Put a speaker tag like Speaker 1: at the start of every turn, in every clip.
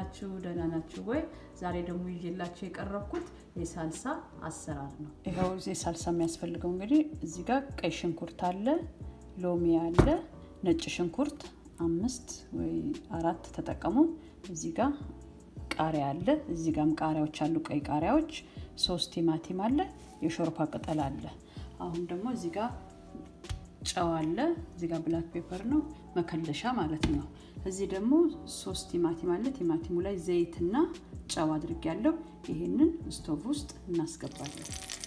Speaker 1: ናችሁ? ደህና ናችሁ ወይ? ዛሬ ደግሞ ይዤላችሁ የቀረብኩት የሳልሳ አሰራር ነው። ይኸው እዚህ ሳልሳ የሚያስፈልገው እንግዲህ እዚህ ጋር ቀይ ሽንኩርት አለ፣ ሎሚ አለ፣ ነጭ ሽንኩርት አምስት ወይ አራት ተጠቀሙ። እዚህ ጋር ቃሪያ አለ፣ እዚህ ጋርም ቃሪያዎች አሉ፣ ቀይ ቃሪያዎች፣ ሶስት ቲማቲም አለ፣ የሾርባ ቅጠል አለ። አሁን ደግሞ እዚህ ጋር ጨው አለ። እዚህ ጋር ብላክ ፔፐር ነው መከለሻ ማለት ነው። እዚህ ደግሞ ሶስት ቲማቲም አለ። ቲማቲሙ ላይ ዘይትና ጨው አድርጌያለሁ። ይሄንን ስቶቭ ውስጥ እናስገባለን።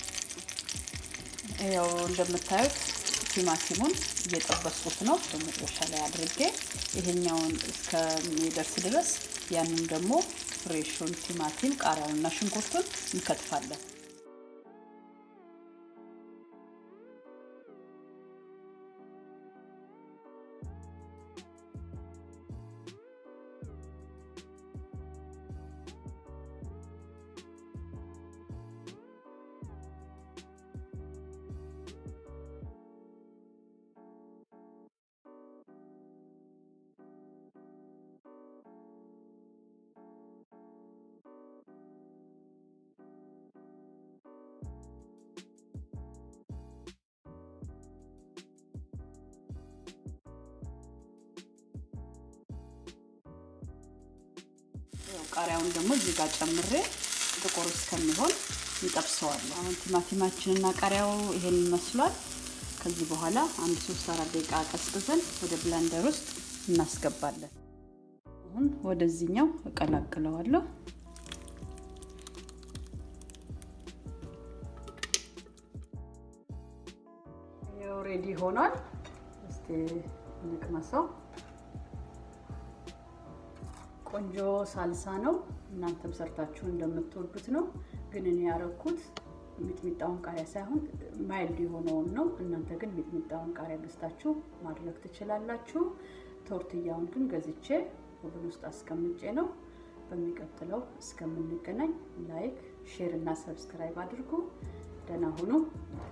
Speaker 1: ያው እንደምታዩት ቲማቲሙን እየጠበስኩት ነው በመጥበሻ ላይ አድርጌ ይሄኛውን እስከሚደርስ ድረስ ያንን ደግሞ ፍሬሹን ቲማቲም ቃሪያውንና ሽንኩርቱን እንከትፋለን። ቃሪያውን ደግሞ እዚህ ጋር ጨምሬ ጥቁር እስከሚሆን እንጠብሰዋለሁ። አሁን ቲማቲማችንና ቃሪያው ይሄን ይመስሏል። ከዚህ በኋላ አንድ ሶስት አራት ደቂቃ ቀስቅሰን ወደ ብላንደር ውስጥ እናስገባለን። አሁን ወደዚህኛው እቀላቅለዋለሁ። ይኸው ሬዲ ሆኗል። እስቲ እንቅመሰው። ቆንጆ ሳልሳ ነው። እናንተም ሰርታችሁ እንደምትወዱት ነው። ግን እኔ ያረኩት ሚጥሚጣውን ቃሪያ ሳይሆን ማይልድ የሆነውን ነው። እናንተ ግን ሚጥሚጣውን ቃሪያ ገዝታችሁ ማድረግ ትችላላችሁ። ቶርትያውን ግን ገዝቼ ኦቨን ውስጥ አስቀምጬ ነው። በሚቀጥለው እስከምንገናኝ ላይክ፣ ሼር እና ሰብስክራይብ አድርጉ። ደህና ሁኑ።